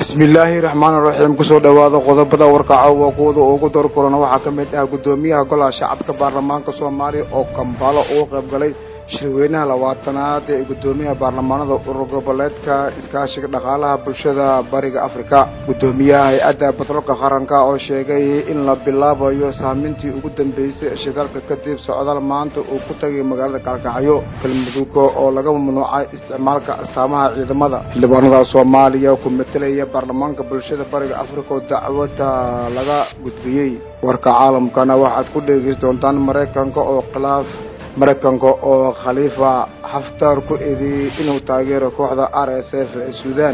bismillaahi raxmaani raxiim kusoo dhowaada qodobada warkaca waa kuwada ugu door kulana waxaa ka mid ah guddoomiyaha golaha shacabka baarlamaanka soomaaliya oo kambaalo ugu qayb galay shirweynaha labaatanaad ee guddoomiyaha baarlamaanada urur goboleedka iskaashiga dhaqaalaha bulshada bariga afrika guddoomiyaha hay-adda batroolka qaranka oo sheegay in la bilaabayo saamintii ugu dambeysay shidaalka kadib socdaal maanta uu ku tagay magaalada kaalkacyo galmudug oo laga mamnuucay isticmaalka astaamaha ciidamada xildhibaanada soomaaliya ku metelaya baarlamaanka bulshada bariga afrika oo dacwada laga gudbiyey warka caalamkana waxaad ku dhegeysi doontaan maraykanka oo khilaaf maraykanka oo khaliifa xaftaar ku eedeeyey inuu taageero kooxda r s f ee suudaan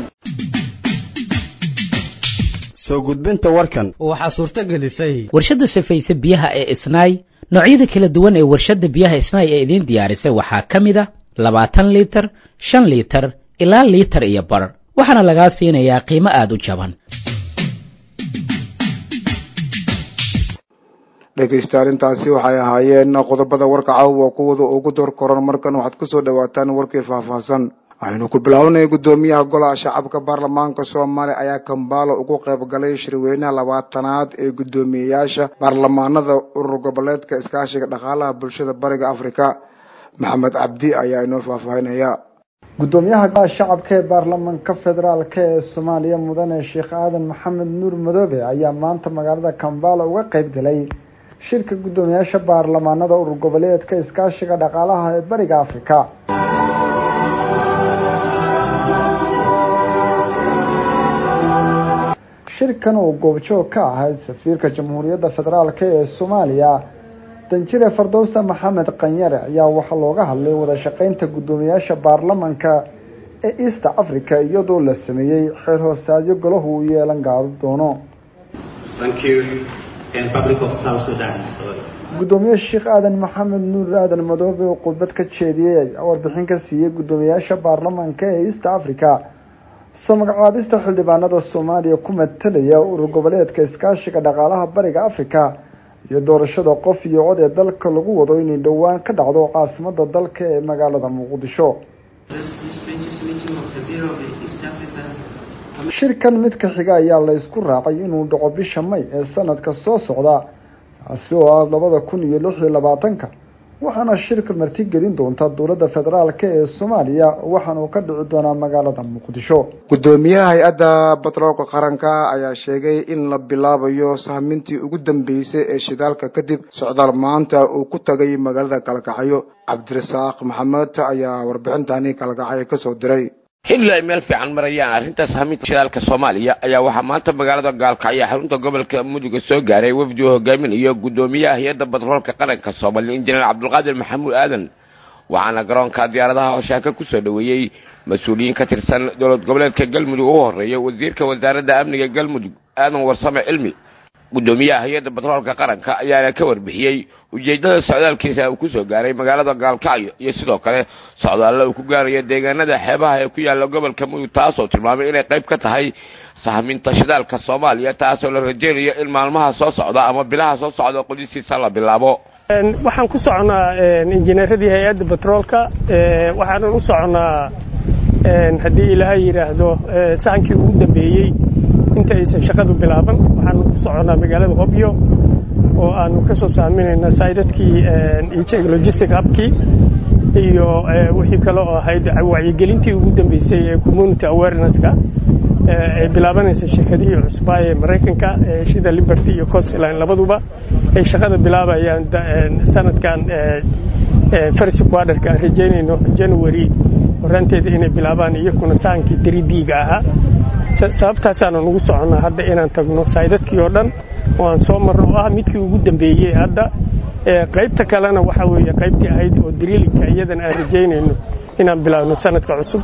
soo gudbinta warkan waxaa suurto gelisay warshadda safayse biyaha ee isnaay noocyada kala duwan ee warshadda biyaha isnaay ee idiin diyaarisay waxaa ka mid a labaatan liitar shan liitar ilaa liitar iyo bar waxaana lagaa siinayaa qiimo aada u jaban dhegaystayaal intaasi waxay ahaayeen qodobada warka caawa kuwada ugu door koran markan waxaad kusoo dhawaataan warkii faahfaahsan waxaynu ku bilaabanay guddoomiyaha golaha shacabka baarlamaanka soomaaliya ayaa kambaalo ugu qayb galay shirweynaha labaatanaad ee guddoomiyeyaasha baarlamaanada urur goboleedka iskaashiga dhaqaalaha bulshada bariga afrika maxamed cabdi ayaa inoo faahfaahinaya guddoomiyaha golaha shacabka ee baarlamaanka federaalk ee soomaaliya mudane sheekh aadan maxamed nuur madoobe ayaa maanta magaalada kambaalo uga qayb galay shirka guddoomiyaasha baarlamaanada urur goboleedka iskaashiga dhaqaalaha ee bariga afrika shirkan oo goobjoog ka ahayd safiirka jamhuuriyadda federaalk ee soomaaliya danjire fardowsa maxamed qanyare ayaa waxaa looga hadlay wada shaqeynta guddoomiyaasha baarlamanka ee east africa iyadoo la sameeyey xeer hoosaadyo golahu uu yeelan gaado doono guddoomiye sheekh aadan maxamed nuur aadan madoobe oo khudbad ka jeediyey ayaa warbixin ka siiyey guddoomiyaasha baarlamanka ee east africa soo magacaabista xildhibaanada soomaaliya ku matalaya urur goboleedka iskaashiga dhaqaalaha bariga africa iyo doorashada qof iyo cod ee dalka lagu wado inay dhowaan ka dhacdo caasimada dalka ee magaalada muqdisho shirkan midka xiga ayaa la isku raacay inuu dhaco bisha may ee sanadka soo socda taasi oo ah labada kun iyo lix iyo labaatanka waxaana shirka martigelin doonta dowladda federaalk ee soomaaliya waxaana uu ka dhici doonaa magaalada muqdisho guddoomiyaha hay-adda batroolka qaranka ayaa sheegay in la bilaabayo sahmintii ugu dambeysay ee shidaalka kadib socdaal maanta uu ku tagay magaalada kalkacyo cabdirasaaq maxamed ayaa warbixintani kalkacyo kasoo diray xilli ay meel fiican marayaan arrintaas haminta shidaalka soomaaliya ayaa waxaa maanta magaalada gaalkacyo xarunta gobolka muduga soo gaaray wafdi uu hogaaminayo guddoomiyaha hay-adda batroolka qaranka soomaaliya injineer cabdulqaadir maxamuud aadan waxaana garoonka diyaaradaha hoshaaka kusoo dhoweeyey mas-uuliyiin ka tirsan dowlad goboleedka galmudug ugu horreeya wasiirka wasaaradda amniga galmudug aadan warsame cilmi guddoomiyaha hay-adda batroolka qaranka ayaana ka warbixiyey ujeeddada socdaalkiisa uu kusoo gaaray magaalada gaalkacyo iyo sidoo kale socdaallo uu ku gaarayo deegaanada xeebaha ee ku yaalla gobolka mudug taasoo tilmaamay inay qayb ka tahay sahminta shidaalka soomaaliya taasoo la rajeynayo in maalmaha soo socda ama bilaha soo socda qodisiisa la bilaabo waxaan ku soconaa injineeradii hay-adda batroolka waxaanan u soconaa haddii ilaahay yidhaahdo sahankii ugu dambeeyey inta aysan shaqadu bilaaban waxaanu ku soconaa magaalada hobyo oo aanu ka soo saaminayna saydadkii ijeg logistic hubkii iyo wixii kale oo ahayd wacyigelintii ugu dambeysay ee community awareness-ka ay bilaabanaysa shirkadihii cusbaa ee maraykanka shida liberty iyo costline labaduba ay shaqada bilaabayaan sanadkan first quarterka aan rajeynayno january horaanteeda inay bilaabaan iyakuna saankii daridiiga ahaa sababtaasaanu nugu soconnaa hadda inaan tagno saydadkii oo dhan oo aan soo marno oo ah midkii ugu dambeeyey hadda qaybta kalena waxa weeye qaybtii ahayd oo drillinka iyadana aan rajaynayno inaan bilaabno sanadka cusub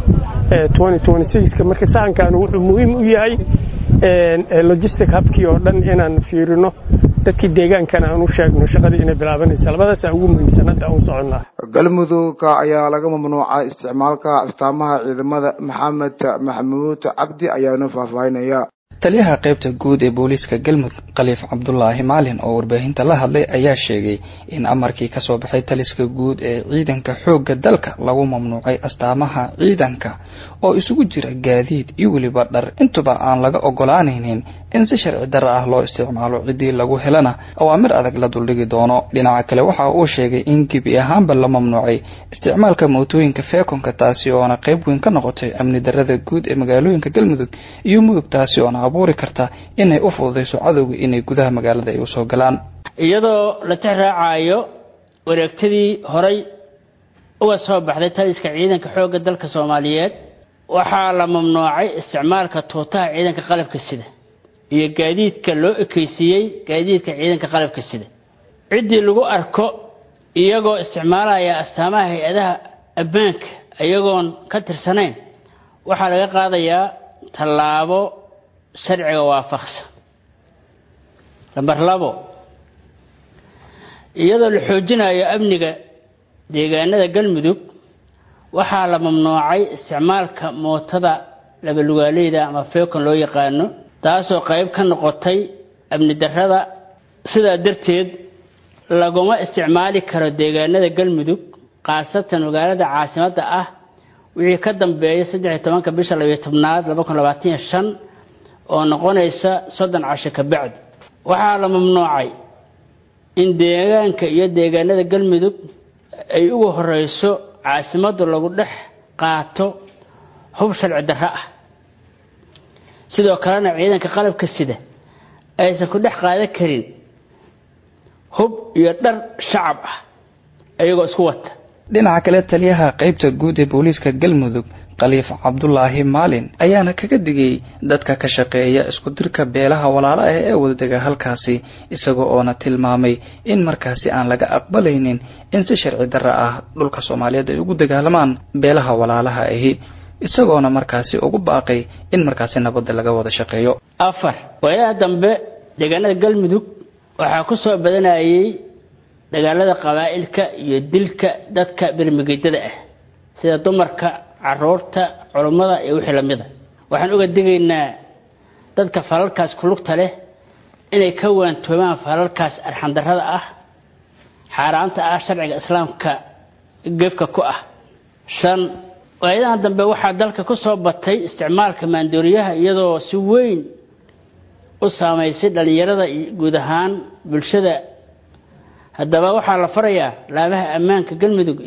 ka marka sahankaanu wuxuu muhiim u yahay logistic habkii oo dhan inaan fiirino dadkii deegaankana aan u sheegno shaqadii inay bilaabanaysa labadaasa ugu muhiimsan hadda aan u soconnaa galmudug ayaa laga mamnuucay isticmaalka astaamaha ciidamada maxamed maxamuud cabdi ayaana faahfaahinaya taliyaha qaybta guud ee booliiska galmudug khaliif cabdulaahi maalin oo warbaahinta la hadlay ayaa sheegay in amarkii kasoo baxay taliska guud ee ciidanka xoogga dalka lagu mamnuucay astaamaha ciidanka oo isugu jira gaadiid iyo weliba dhar intuba aan laga ogolaanaynin in si sharci darra ah loo isticmaalo ciddii lagu helana awaamir adag la duldhigi doono dhinaca kale waxa uu sheegay in gebi ahaanba la mamnuucay isticmaalka mootooyinka feekonka taasi oona qayb weyn ka noqotay amni darrada guud ee magaalooyinka galmudug iyo mudug taasi oona abuuri karta inay u fududayso cadowga inay gudaha magaalada ay usoo galaan iyadoo la tixraacayo wareegtadii horay uga soo baxday taliska ciidanka xoogga dalka soomaaliyeed waxaa la mamnuucay isticmaalka tuutaha ciidanka qalabka sida iyo gaadiidka loo ekeysiiyey gaadiidka ciidanka qalabka sida ciddii lagu arko iyagoo isticmaalaya astaamaha hay-adaha ammaanka iyagoon ka tirsanayn waxaa laga qaadayaa tallaabo sharciga waafaqsan lamber labo iyadoo la xoojinayo amniga deegaanada galmudug waxaa la mamnuucay isticmaalka mootada labalugaaleyda ama feekon loo yaqaano taasoo qayb ka noqotay amni darrada sidaa darteed laguma isticmaali karo deegaanada galmudug khaasatan magaalada caasimadda ah wixii ka dambeeya saddex iyo tobanka bisha labiyo tobnaad laba kun labaatan iyo shan oo noqonaysa soddon casho ka bacdi waxaa la mamnuucay in deegaanka iyo deegaanada galmudug ay ugu horeyso caasimaddu lagu dhex qaato hub sharci darro ah sidoo kalena ciidanka qalabka sida aysan ku dhex qaadan karin hub iyo dhar shacab ah iyagoo isku wata dhinaca kale taliyaha qaybta guud ee booliiska galmudug khaliif cabdulaahi maalin ayaana kaga digay dadka ka shaqeeya isku dirka beelaha walaala ah ee wadadega halkaasi isaga oona tilmaamay in markaasi aan laga aqbalaynin in si sharci darra ah dhulka soomaaliyeed ay ugu dagaalamaan beelaha walaalaha ahi isagoona markaasi ugu baaqay in markaasi nabadda laga wada shaqeeyo afar waayaha dambe deegaanada galmudug waxaa ku soo badanayay dagaalada qabaa'ilka iyo dilka dadka bermigeydada ah sida dumarka caruurta culummada iyo wixii lamida waxaan uga digaynaa dadka falalkaas kulugta leh inay ka waantoomaan falalkaas arxandarrada ah xaaraanta ah sharciga islaamka gefka ku ah shan waayadan dambe waxaa dalka ku soo batay isticmaalka maandooriyaha iyadoo si weyn u saamaysay dhallinyarada iyo guud ahaan bulshada haddaba waxaa la farayaa laamaha ammaanka galmudug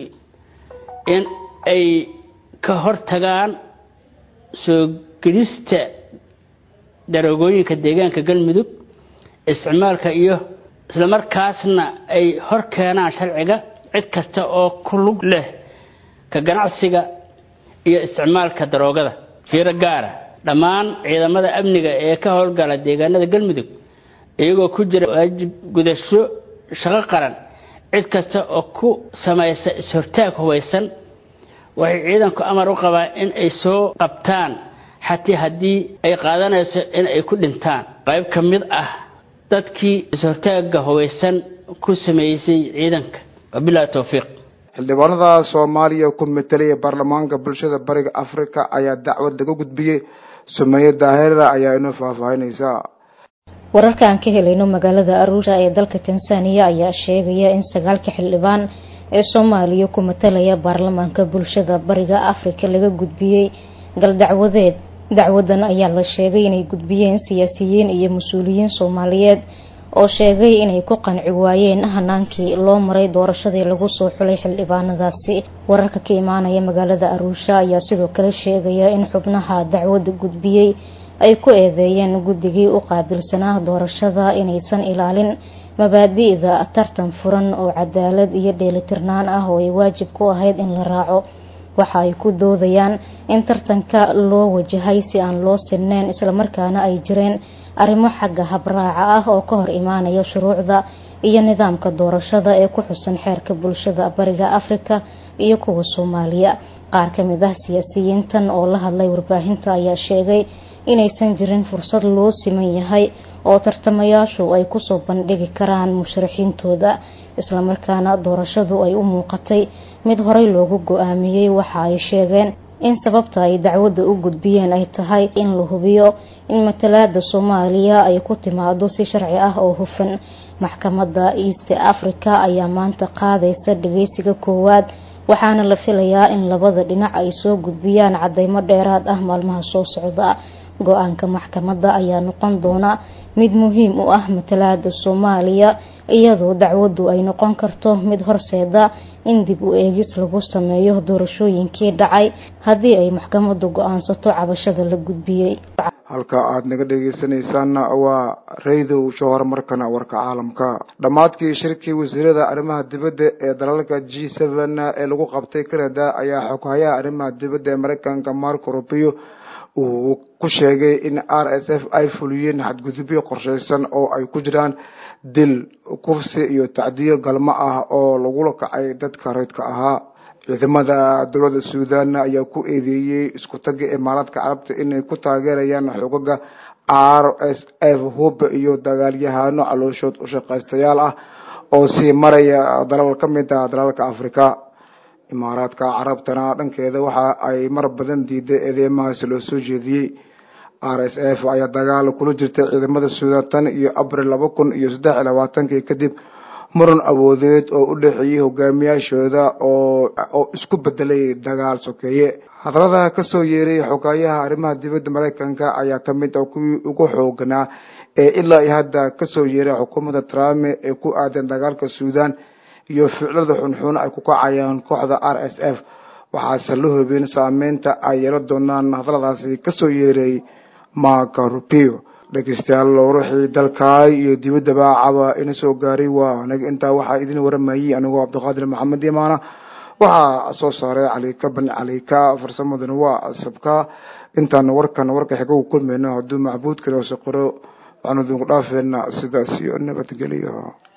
in ay ka hortagaan soo gelista daroogooyinka deegaanka galmudug isticmaalka iyo islamarkaasna ay hor keenaan sharciga cid kasta oo ku lug leh ka ganacsiga iyo isticmaalka daroogada fiiro gaara dhammaan ciidamada amniga ee ka howlgala deegaanada galmudug iyagoo ku jira waajib gudasho shaqo qaran cid kasta oo ku samaysa is-hortaag hubaysan waxay ciidanku amar u qabaan in ay soo qabtaan xatii haddii ay qaadanayso in ay ku dhintaan qayb ka mid ah dadkii is-hortaagga hubaysan ku sameysay ciidanka wabilahi towfiiq xildhibaanada soomaaliya ku metelaya baarlamaanka bulshada bariga afrika ayaa dacwad laga gudbiyey sumeeye daahira ayaa inoo faahfaahinaysaa wararka aan ka helayno magaalada aruusha ee dalka tansaaniya ayaa sheegaya in sagaalka xildhibaan ee soomaaliya ku matalaya baarlamaanka bulshada bariga afrika laga gudbiyey gal dacwadeed dacwadan ayaa la sheegay inay gudbiyeen siyaasiyiin iyo mas-uuliyiin soomaaliyeed oo sheegay inay ku qanci waayeen hanaankii loo maray doorashadii lagu soo xulay xildhibaanadaasi wararka ka imaanaya magaalada aruusha ayaa sidoo kale sheegaya in xubnaha dacwadda gudbiyey ay ku eedeeyeen guddigii u qaabilsanaa doorashada inaysan ilaalin mabaadi'da tartan furan oo cadaalad iyo dheelitirnaan ah oo ay waajib ku ahayd in la raaco waxa ay ku doodayaan in tartanka loo wajahay si aan loo sinneyn islamarkaana ay jireen arrimo xagga habraaca ah oo ka hor imaanaya shuruucda iyo nidaamka doorashada ee ku xusan xeerka bulshada bariga afrika iyo kuwa soomaaliya qaar ka mid ah siyaasiyiintan oo la hadlay warbaahinta ayaa sheegay inaysan jirin fursad loo siman yahay oo tartamayaashu ay kusoo bandhigi karaan musharaxiintooda islamarkaana doorashadu ay u muuqatay mid horey loogu go-aamiyey waxa ay sheegeen in sababta ay dacwadda u gudbiyeen ay tahay in la hubiyo in matalaada soomaaliya ay ku timaado si sharci ah oo hufan maxkamadda east africa ayaa maanta qaadaysa dhageysiga koowaad waxaana la filayaa in labada dhinac ay soo gudbiyaan cadeymo dheeraad ah maalmaha soo socda go-aanka maxkamadda ayaa noqon doona mid muhiim u ah matalaada soomaaliya iyadoo dacwaddu ay noqon karto mid horseeda in dib u eegis lagu sameeyo doorashooyinkii dhacay haddii ay maxkamaddu go-aansato cabashada la gudbiyey halka aada naga dhegeysanaysaanna waa raydow shahor markana warka caalamka dhammaadkii shirkii wasiirada arrimaha dibadda ee dalalka g seven ee lagu qabtay canada ayaa xoghayaha arrimaha dibadda ee mareykanka marco rubio uu ku sheegay in r s f ay fuliyeen xadgudubyo qorsheysan oo ay ku jiraan dil kufsi iyo tacdiyo galmo ah oo lagula kacay dadka reydka ahaa ciidamada dowladda suudan ayaa ku eedeeyey isku tagga imaaraadka carabta inay ku taageerayaan xogaga r s f hub iyo dagaalyahano calooshood u shaqaystayaal ah oo sii maraya dalal ka mid ah dalalka africa imaaraadka carabtana dhankeeda waxa ay mar badan diiday eedeymahaasi loo soo jeediyey r s f ayaa dagaal kula jirtay ciidamada suudan tan iyo abril laba kun iyo saddex iyo labaatankii kadib muran awoodeed oo u dhexeeyey hogaamiyaashooda oo isku bedelay dagaal sokeeye hadalada kasoo yeeray xogaayaha arrimaha dibadda mareykanka ayaa kamid ah kuwii ugu xooganaa ee ilaa iyo hadda kasoo yeeray xukuumadda trump ee ku aadan dagaalka suudan iyo ficlada xunxun ay ku kacayaan kooxda r s f waxaase la hubin saameynta ay yeelan doonaan hadaladaasi kasoo yeeray marco rubio dhegeystayaal wixii dalkaay iyo dibaddaba caba ina soo gaaray waa anaga intaa waxaa idin waramayay anigoo cabdiqaadir maxamed imaana waxaa soo saaray calika ban calika farsamaduna waa sabka intaan warkan warka xiga u kulmayno hadduu macbuud kale hoose qoro waxaanu idinku dhaafeena sidaas iyo nabadgeliyo